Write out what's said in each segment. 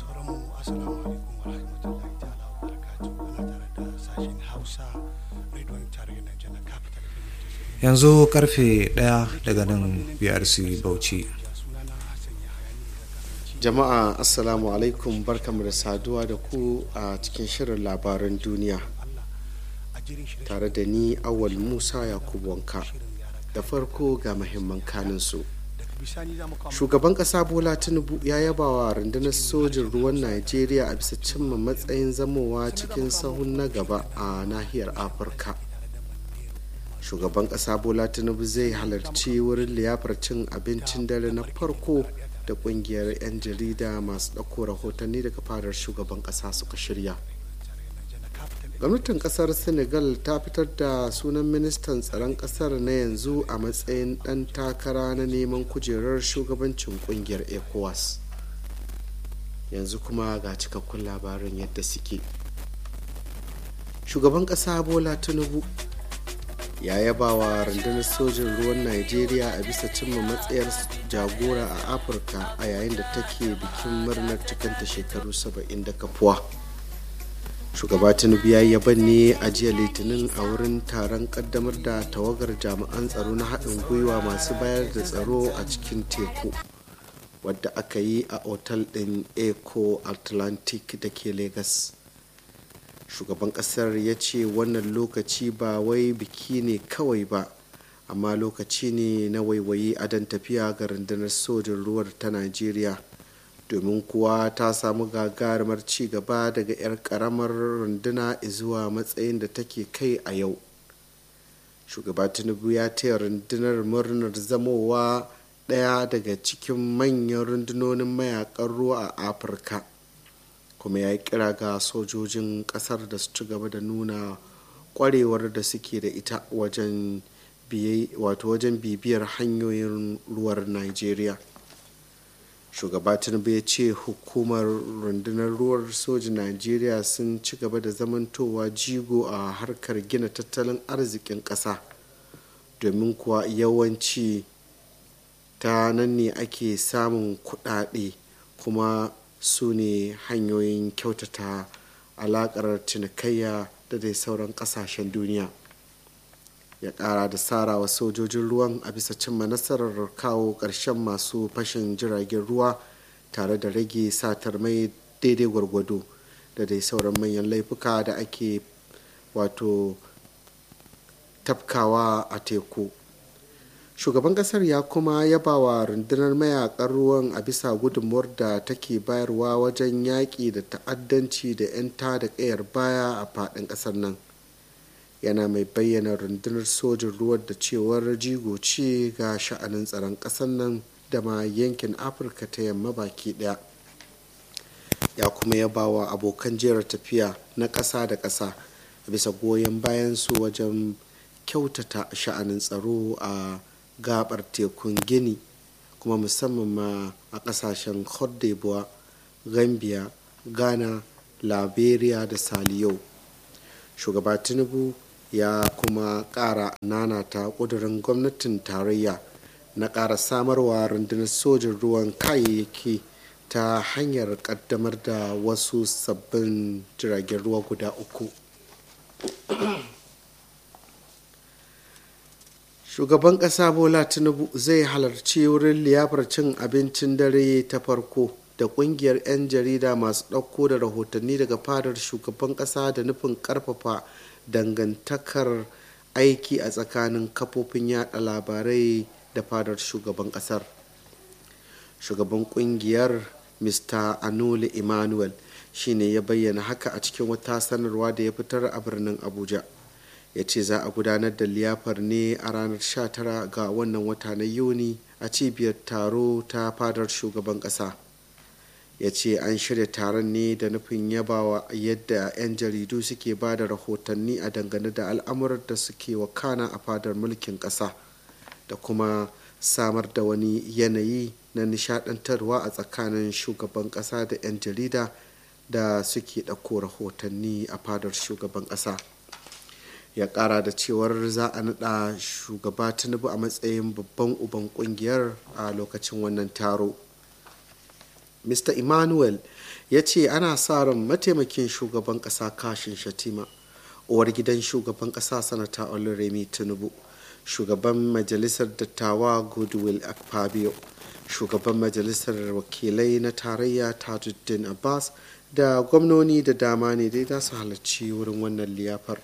sauranmu assalamu alaikum wa rahmatullahi ta'ala wa barakatuhu ana tare da sashen hausa rediyon tarayyar najeriya capital yanzu karfe ɗaya daga nan brc bauchi jama'a assalamu alaikum barkamu da saduwa da ku a cikin shirin labaran duniya tare da ni awal musa yakubu wanka da farko ga mahimman kaninsu shugaban kasa bola tinubu ya yaba wa rundunar sojin ruwan najeriya a bisa cimma matsayin zamowa cikin sahun na gaba a nahiyar afirka shugaban kasa bola tinubu zai halarci wurin liyafar cin abincin dare na farko da kungiyar 'yan jarida masu ɗauko rahotanni daga fadar shugaban kasa suka shirya gwamnatin kasar senegal ta fitar da sunan ministan tsaron kasar na yanzu a matsayin dan takara na neman kujerar shugabancin kungiyar ecowas yanzu kuma ga cikakkun labarin yadda suke shugaban kasa bola tinubu ya yaba wa rundunar sojin ruwan najeriya a bisa cimma matsayar jagora a afirka a yayin da take bikin murnar cikanta shekaru 70 da kafuwa shugaba tinubu ya yaban ne a jiya litinin a wurin taron kaddamar da tawagar jami'an tsaro na haɗin gwiwa masu bayar da tsaro a cikin teku wadda aka yi a otal ɗin eco atlantic da ke lagos shugaban ƙasar ya ce wannan lokaci ba wai biki ne kawai ba amma lokaci ne na waiwayi adon tafiya ga rundunar sojin ruwar ta najeriya domin kuwa ta samu gagarumar ci gaba daga 'yar karamar runduna zuwa matsayin da take kai a yau shugaba tinubu ya taya rundunar murnar zamowa ɗaya daga cikin manyan rundunonin mayakan ruwa a afirka kuma ya yi kira ga sojojin ƙasar da su ci gaba da nuna kwarewar da suke da ita wajen bibiyar hanyoyin ruwar nigeria shugaba tinubu ya ce hukumar rundunar ruwar sojin najeriya sun ci gaba da zamantowa jigo a harkar gina tattalin arzikin ƙasa domin kuwa yawanci ta nan ne ake samun kuɗaɗe kuma su ne hanyoyin kyautata alaƙar cinikayya da dai sauran ƙasashen duniya ya kara da sarawa sojojin ruwan a bisa cimma nasarar kawo ƙarshen masu fashin jiragen ruwa tare da rage satar mai daidai gwargwado da dai sauran manyan laifuka da ake wato tafkawa a teku shugaban kasar ya kuma yaba wa rundunar mayakan ruwan a bisa gudunmuwar da take bayarwa wajen yaƙi da ta'addanci da 'yan da ƙayar baya a faɗin ƙasar nan yana mai bayyana rundunar sojin ruwan da cewar jigo ce ga sha'anin tsaron ƙasar nan da ma yankin afirka ta yamma baki ɗaya ya kuma yaba wa abokan jera tafiya na ƙasa da ƙasa bisa goyon bayan su wajen kyautata sha'anin tsaro a gabar tekun gini kuma musamman ma a ƙasashen cote d'ivoire gambia ghana liberia da saliyo shugaba tinubu ya kuma ƙara nanata ƙudurin gwamnatin tarayya na ƙara samarwa rundunar sojin ruwan kayayyaki ta hanyar ƙaddamar da wasu sabbin jiragen ruwa guda uku shugaban ƙasa bola tinubu zai halarci wurin liyafar cin abincin dare ta farko da ƙungiyar 'yan jarida masu ɗauko da rahotanni daga fadar shugaban ƙasa da nufin ƙarfafa dangantakar aiki a tsakanin kafofin yada labarai da fadar shugaban kasar shugaban kungiyar mr anole emmanuel shine ya bayyana haka a cikin wata sanarwa da ya fitar a birnin abuja ya ce za a gudanar da liyafar ne a ranar 19 ga wannan wata na yuni a cibiyar taro ta fadar shugaban kasa ya ce an shirya taron ne da nufin yabawa yadda 'yan jaridu suke ba da rahotanni a dangane da al'amuran da suke wakana a fadar mulkin ƙasa da kuma samar da wani yanayi na nishadantarwa a tsakanin shugaban ƙasa da 'yan jarida da suke ɗauko rahotanni a fadar shugaban ƙasa ya ƙara da cewar za a naɗa shugaba tinubu a matsayin babban uban ƙungiyar a lokacin wannan taro mr emmanuel ya ce ana sa ran mataimakin shugaban ƙasa kashin shatima uwar gidan shugaban ƙasa sanata oluremi tinubu shugaban majalisar dattawa goodwill akpabio shugaban majalisar wakilai na tarayya tajuddin abbas da gwamnoni da dama ne dai za su halarci wurin wannan liyafar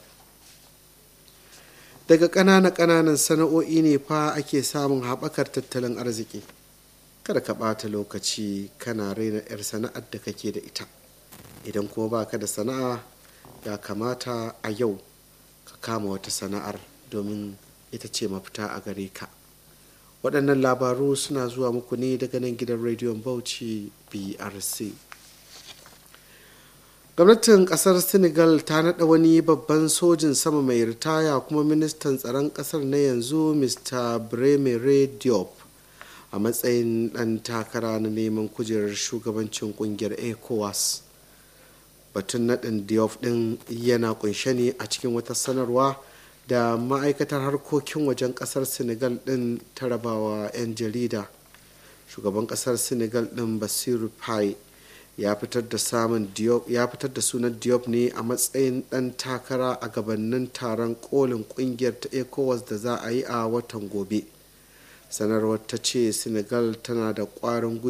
daga ƙananan ƙananan sana'o'i ne fa ake samun haɓakar tattalin arziki kada ka ɓata lokaci kana raina 'yar sana'ar da kake da ita idan kuma baka da sana'a ya kamata a yau ka kama wata sana'ar domin ita ce mafita a gare ka waɗannan labaru suna zuwa muku ne daga nan gidan rediyon bauchi brc gwamnatin ƙasar senegal ta naɗa wani babban sojin sama mai ritaya kuma ministan tsaron ƙasar na yanzu mr bremere diop a matsayin ɗan takara na neman kujerar shugabancin ƙungiyar ecowas batun naɗin diop ɗin yana kunshe ne a cikin wata sanarwa da ma'aikatar harkokin wajen kasar senegal din ta rabawa 'yan jarida shugaban kasar senegal din basiru pai ya fitar da samun ya fitar da sunan diop ne a matsayin dan takara a gabanin taron kolin kungiyar ta ecowas da za a yi a watan gobe sanarwar ta ce senegal tana da kwarin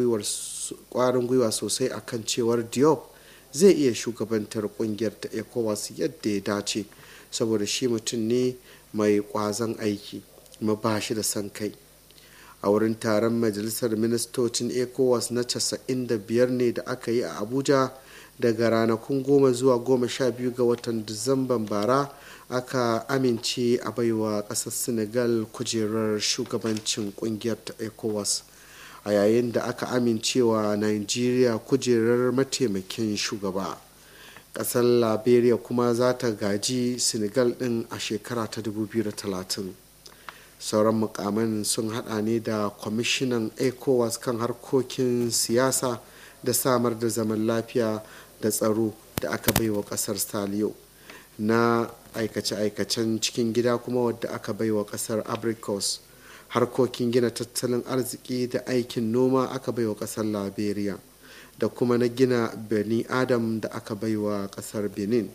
gwiwa sosai akan cewar diop zai iya shugabantar kungiyar ta ecowas yadda ya dace saboda shi mutum ne mai kwazon aiki kuma ba shi da son kai a wurin taron majalisar ministocin ecowas na 95 ne da aka yi a abuja daga ranakun goma zuwa goma sha biyu ga watan disamban bara aka amince a baiwa ƙasar senegal kujerar shugabancin kungiyar ta ecowas a yayin da aka amincewa nigeria kujerar mataimakin shugaba kasar liberia kuma za ta gaji senegal din a shekara ta 2030 sauran mukaman sun hada ne da kwamishinan ecowas kan harkokin siyasa da samar da zaman lafiya da tsaro da aka baiwa kasar saliyo na aikace-aikacen cikin gida kuma wadda aka baiwa kasar abricos harkokin gina tattalin arziki da aikin noma aka baiwa kasar liberia da kuma na gina bani adam da aka baiwa kasar benin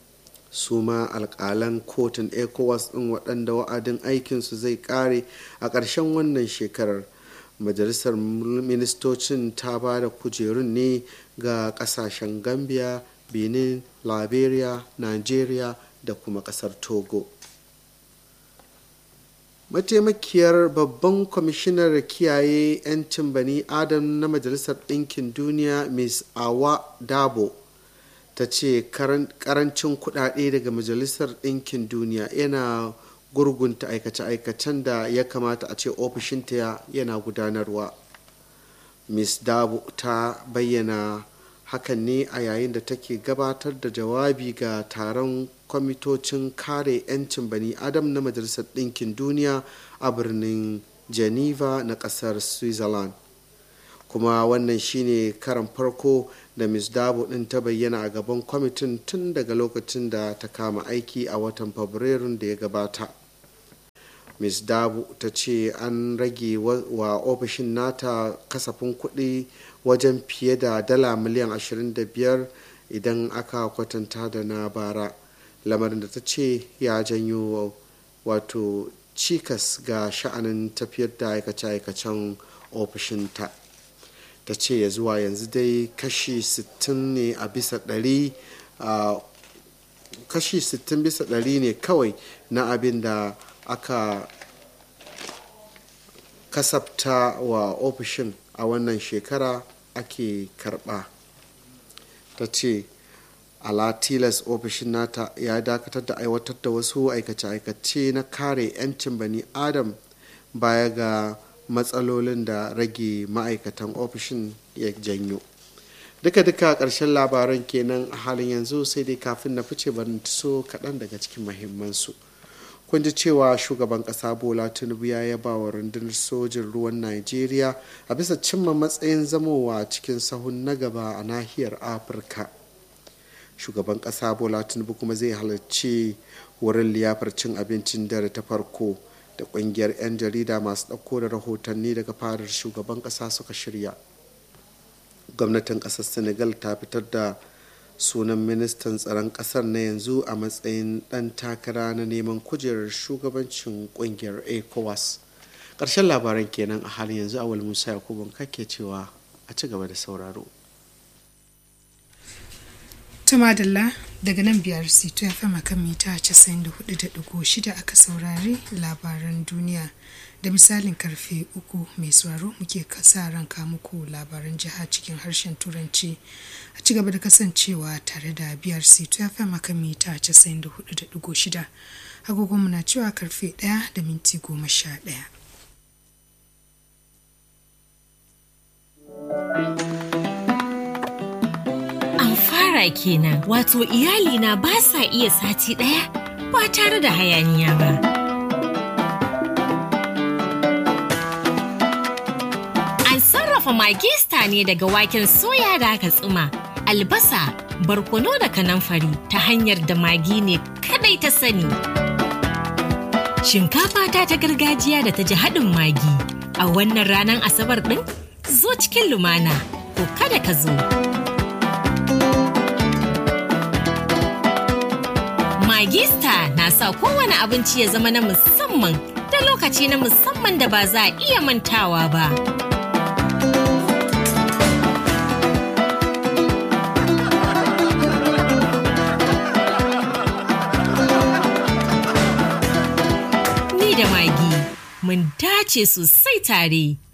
su ma alkalan kotun ecowas din waɗanda wa'adin aikinsu zai ƙare a ƙarshen wannan shekarar majalisar ministocin ta ba da kujerun ne ga ƙasashen gambia benin liberia nigeria da kuma ƙasar togo mataimakiyar babban kwamishinar kiyaye 'yancin bani adam na majalisar ɗinkin duniya ms awa dabo ta ce karancin kudade daga majalisar ɗinkin duniya yana gurgunta aikace-aikacen da ya kamata a ce ofishinta yana gudanarwa ms dabo ta bayyana hakan ne a yayin da take gabatar da jawabi ga taron kwamitocin kare 'yancin bani adam na majalisar ɗinkin duniya a birnin geneva na ƙasar switzerland kuma wannan shine karan farko da ms dabo ɗin ta bayyana a gaban kwamitin tun daga lokacin da ta kama aiki a watan fabrairun da ya gabata ms dabo ta ce an rage wa ofishin nata kasafin kuɗi wajen fiye da dala miliyan 25 idan aka kwatanta da na bara lamarin da ta ce ya janyo wato cikas ga sha'anin tafiyar da aikace-aikacen ofishinta ta ce ya zuwa yanzu dai kashi 60 ne a bisa ɗari kashi 60 bisa ɗari ne kawai na abin da aka kasafta wa ofishin a wannan shekara ake karba ta ce ala tilas ofishin nata ya dakatar da aiwatar da wasu aikace-aikace na kare 'yancin bani adam baya ga matsalolin da rage ma'aikatan ofishin ya janyo duka-duka ƙarshen labaran kenan a halin yanzu sai dai kafin na fice barin so kaɗan daga cikin mahimmansu kun ji cewa shugaban ƙasa bola tinubu ya yaba wa rundunar sojin ruwan najeriya a bisa cimma matsayin zamowa cikin sahun na gaba a nahiyar afirka shugaban ƙasa bola tinubu kuma zai halarci wurin liyafar cin abincin dare ta farko da ƙungiyar 'yan jarida masu ɗauko da rahotanni daga fadar shugaban ƙasa suka shirya gwamnatin ƙasar senegal ta fitar da sunan ministan tsaron ƙasar na yanzu a matsayin ɗan takara na neman kujerar shugabancin ƙungiyar ecowas ƙarshen labaran kenan a halin yanzu awal musa yakubu kake cewa a ci gaba da sauraro Tumadalla daga nan biyar sito ya fama kan mita 94.6 aka saurari labaran duniya da misalin karfe uku mai sauraro muke kasa ranka muku labaran jiha cikin harshen turanci a ci gaba da kasancewa tare da biyar sito ya fama kan mita 94.6 agogon muna cewa karfe 1 da minti 11. fara kenan wato iyalina ba sa iya sati ɗaya ba tare da hayaniya ba. An sarrafa magista ne daga waken soya da aka tsuma, albasa, barkono da kanamfari ta hanyar da magi ne kadai ta sani. Shinkafa ta ta gargajiya da ta ji haɗin magi a wannan ranar asabar ɗin zo cikin lumana ko kada ka zo. Magista na sa kowane abinci ya zama na musamman da lokaci na musamman da ba za a iya mantawa ba. Ni da Magi mun dace sosai tare.